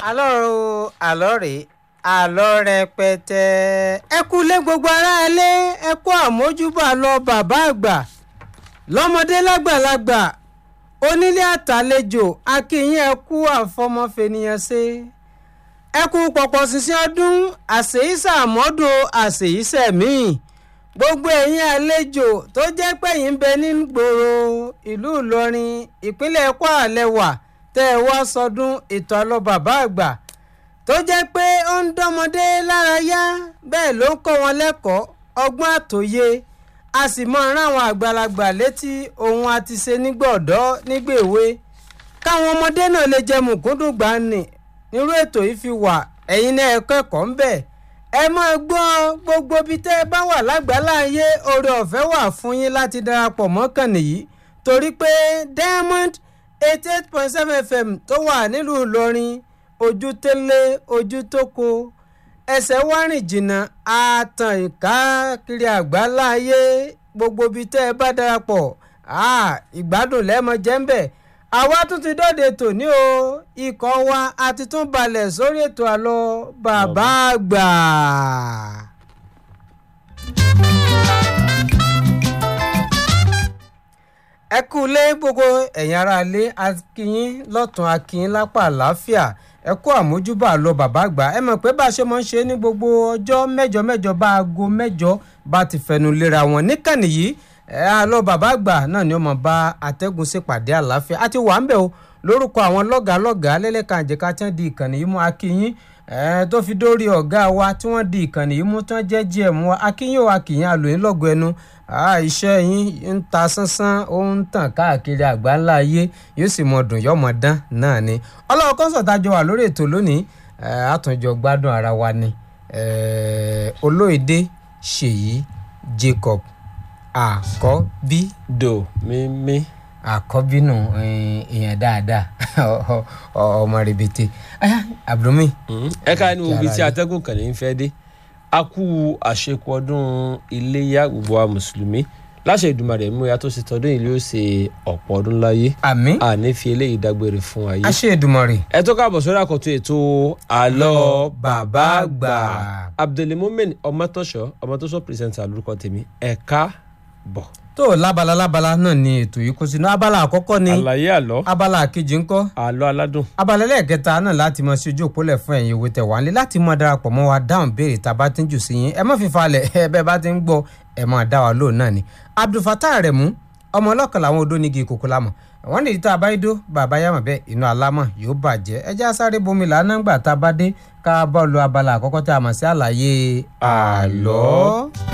àlọ́ o àlọ́ rèé àlọ́ rẹpẹtẹ ẹ kú lé gbogbo aráalé ẹ kú àmójúbà lọ bàbá àgbà lọ́mọdé lágbàlagbà onílé àtàlejò akínyìn ẹ kú àfọmọfènìyàn ṣe ẹ kú pọ̀pọ̀ ṣinṣin ọdún àṣèyíṣà àmọ́dún àṣèyíṣẹ́ míì gbogbo ẹ̀yin àlejò tó jẹ́ pé yín ń bẹ ní gbòòrò ìlú Ìlọrin ìpínlẹ̀ Kwara lẹ́wà tẹ́ ẹ wá sọdún ètò àlọ́ bàbá àgbà tó jẹ́ pé ó ń dánmọdé lára yá bẹ́ẹ̀ ló ń kọ́ wọn lẹ́kọ̀ọ́ ọgbọ́n àtòye a sì mọ ráwọn àgbàlagbà létí ohun àti ṣe nígbà ọ̀dọ́ nígbà èwe káwọn ọmọdé náà lè jẹ mùkúndùn gbani nírú ètò yìí fi wà ẹ̀yin náà ẹ kẹ́kọ̀ọ́ ń bẹ̀ ẹ máa gbọ́ gbogbo ibi tẹ́ ẹ bá wà lágbàláyé oore ọ̀fẹ́ wà fún yín láti darapọ̀ mọ́kàn nìyí torí pé Diamond eighty eight point seven FM tó wà nílùú Ìlọrin ojú tẹ́lẹ̀ ojú tóko ẹsẹ̀ wá rìn jìnnà àtàn ìkáàkiri àgbáláyé gbogbo ibi tẹ́ ẹ bá darapọ̀ ìgbádùn lẹ́mọ jẹ́ńbẹ̀ àwa tún ti dọ́de tòní o ikọ̀ wa a ti tún balẹ̀ sórí ètò àlọ́ bàbá àgbà. ẹ kú lé gbogbo ẹ̀yin ará ilé akínyín lọ́tún akínyín lápá àlàáfíà ẹ kú àmójúbà lọ bàbá àgbà ẹ mọ̀ pé bá a ṣe máa ń ṣe ní gbogbo ọjọ́ mẹ́jọ mẹ́jọ bá aago mẹ́jọ bá ti fẹnu lera wọn níkànnì yìí ẹ àlọ́ bàbá àgbà náà ni ó máa bá atẹ́gùn ṣèpàdé àlàáfíà àti wà ń bẹ̀ o lórúkọ àwọn lọ́gàá lọ́gàá lẹ́lẹ́ka àjẹká tí wọ́n di ìkànnì yìí mú akínyín ẹ tó fi dórí ọ̀gá wa tí wọ́n di ìkànnì yìí mú tí wọ́n jẹ́ gm wa akínyìn wa kìyìn àlòyìn lọ́gọ̀ ẹnu iṣẹ́ yín ń ta sánsán ó ń tàn káàkiri àgbáńlá ayé yóò sì mọ dùn yọmọ dán náà ni ọlọ́wọ́ kọ́sọ̀tà jọ wà lórí ètò lónìí àtúnjọ gbádùn ara wa ni olóyèdè ṣèyí Jacob àkọ́bí do mímí. àkọ́bí nù èèyàn dáadáa ọmọ rẹ̀bẹ̀tẹ̀ abdulmi. ẹ ká ní ibi tí atẹ́gùn kàn ní fẹ́ dé a kú àṣekù ọdún iléyà gbogbo wa mùsùlùmí láṣẹ Èdùmàrè mú ya tó ṣe tọdún yìí ló ṣe ọ̀pọ̀ ọdún láyé àmín àní fi eléyìí dágbére fún wa yìí. àṣẹ Èdùmàrè. ẹ tó káàbọ̀ sórí àkọ́tún ètò àlọ́ bàbá àgbà abdulmumin ọmọtọ́ṣọ́ ọmọtọ́ṣọ́ pírẹsẹ̀ntà lórúkọ tèmi ẹ káàbọ̀. tó lábala lábala náà ni ètò yìí kó sínú abala àkọ́kọ́ ni àlàyé àlọ́ abala àkejì ńkọ́ àlọ́ aládùn abala ẹlẹ́ẹ̀kẹta náà láti mọ sí ojú òpólẹ̀ fún ẹ̀yin ìwé tẹ̀wá nílé láti mọ darapọ̀ mọ́ wa dáhùn béèrè tá a bá ti ń jù sí yín ẹ má fi falẹ̀ ẹ bẹ́ẹ̀ bá ti ń gbọ́ ẹ máa dá wa lóhùn náà ni Abdulfatah Aremu ọmọ ọlọ́kan làwọn odó nígi ìkòkò lámọ̀ wọ́n ní ìta àbáyédó bàbá yàmọ̀ bẹ́ẹ̀ inú alámọ̀ yóò bàjẹ́ ẹ já sáré bomi làánà gbà tá a bá dé ká bá lu abala àkọ́kọ́ tá a mọ̀ sí àlàyé àlọ́.